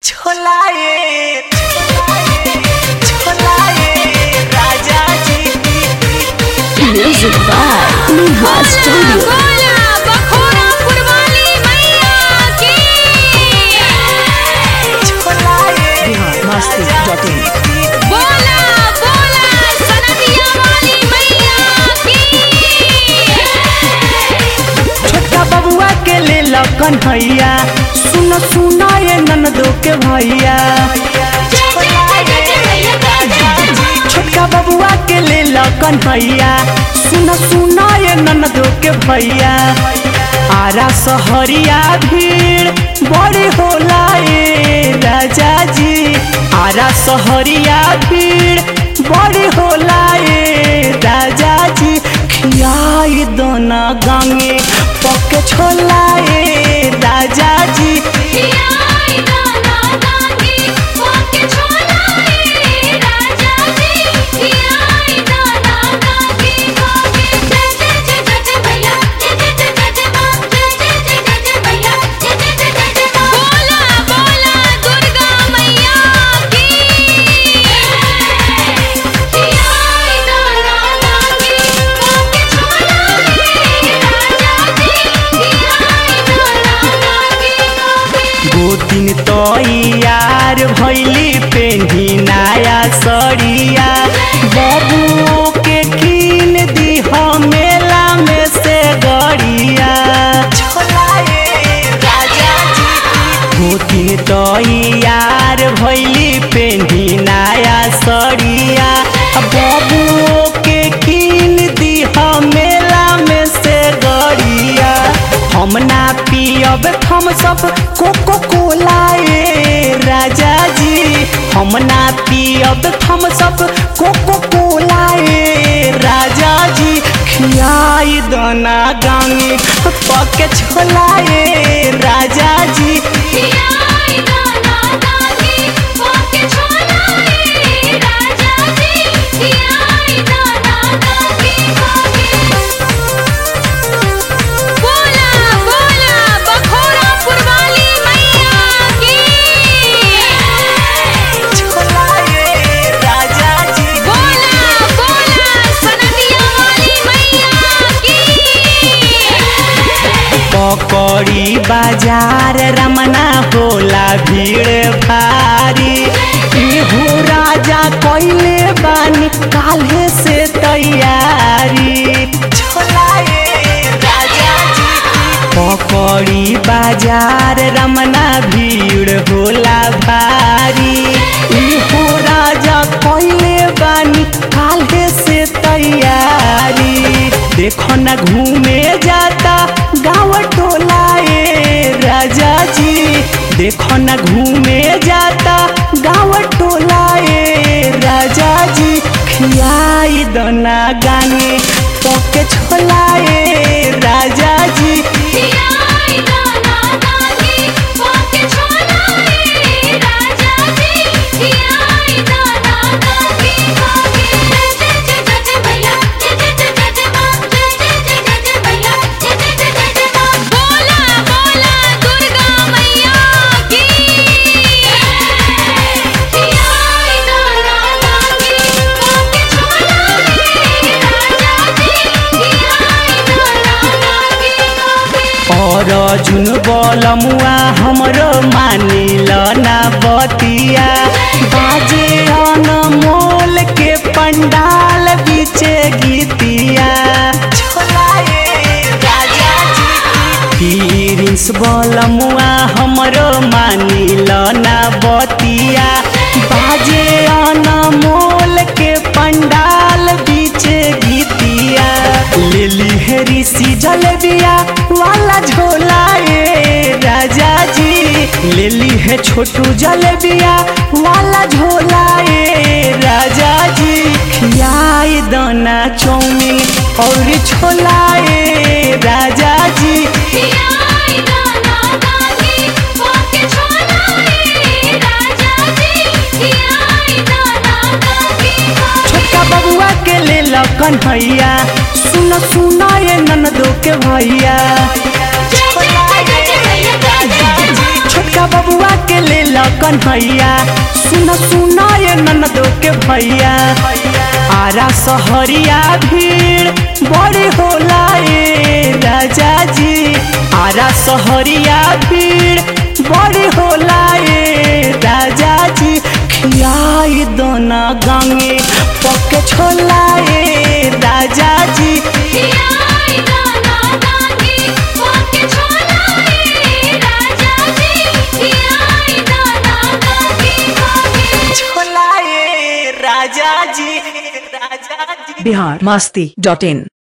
छोलाए छोलाए राजा जी Music by Neha Studio. बोला बखोरा पुरवाली मैया की छोलाए Masti.in. बोला बोला सनदिया वाली मैया की छोटा बबुआ के ले लकन भैया सुनो सुनो ये ननदो के भैया छोटका बबुआ के ले लकन भैया सुनो सुनो ये ननदो के भैया आरा सहरिया भीड़ बड़ी होला ए राजा जी आरा सहरिया भीड़ बड़ी होला ए राजा जी खियाई दोना गांगे पके छोला ए राजा जी खियाई दाना दानी ओके छोला रे राजा जी खियाई दाना दानी ओके जय जय जय जय जय भैया जय जय जय जय जय मां जय जय जय जय जय भैया जय जय जय जय जय मां बोला बोला दुर्गा मैया की खियाई दाना दानी ओके छोला रे राजा जी खियाई दाना दानी ओके गोतिन तो यार भैली पेन्ही नया सड़िया बबू के कीन दी मेला में से गड़िया गोतिन तो यार भैली पेन्ही नया सड़िया बबू के कीन दी मेला में से गड़िया हम ना पियब हम सब कोको कोला ए राजा जी हम ना पियब हम सब कोको कोला ए राजा जी खियाई दाना गांगे पके छोला ए राजा जी खियाई दाना दानी ओके छोला रे राजा जी खियाई दाना दानी ओके बोला बोला बखोरा पुरवाली मैया की छोला ए राजा जी बोला बोला सनदिया वाली मैया की पकड़ी बाजार रमना होला भीड़ भारी इहू राजा कैले बानी काल्हे से तैयारी पकड़ी बाजार रमना भीड़ होला भारी इहू राजा कैले बानी काल्हे से तैयारी देखो न घूमे जाता गाँव टोला ए राजा जी देखो न घूमे जाता गाँव टोला ए राजा जी खियाई दना गाने पके छोला ए राजा जी खियाई दाना दानी ओके छोला रे राजा जी खियाई दाना दानी ओके जय जय जय जय जय भैया जय जय जय जय जय मां जय जय जय जय जय भैया जय जय जय जय जय मां बोला बोला दुर्गा मैया की खियाई दाना दानी ओके छोला रे राजा जी खियाई दाना दानी ओके और जुन बलमुआ हमरो मानिल ना बतिया बाजे अनमोल के पंडाल बीचे गीतिया प्रिंस बलमुआ हमरो मानिल ना बतिया बाजे अनमोल के पंडाल बीचे गीतिया लेली है ऋषि जलेबिया वाला झोला ए राजा जी लेली है छोटू जलेबिया वाला झोला ए राजा जी खियाई दाना चौमिन और छोला ए राजा जी खियाई दाना दानी ओके छोला रे राजा जी खियाई दाना दानी छोटका बबुआ के ले लकन भैया सुनो सुनो ये ननदो के भैया जय जय जय जय भैया जय जय जय छोटका बबुआ के ले ला कन्हैया सुन सुन ये ननदो के भैया आरा सहरिया भीड़ बड़ी होला ए राजा जी आरा सहरिया भीड़ बड़ी होला ए राजा जी खियाई दोना गांगे पके छोला ए राजा जी खियाई दाना दादी पाके छोला ए राजा जी खियाई दाना दादी पाके छोला ए राजा जी राजा जी बिहार मस्ती डॉट इन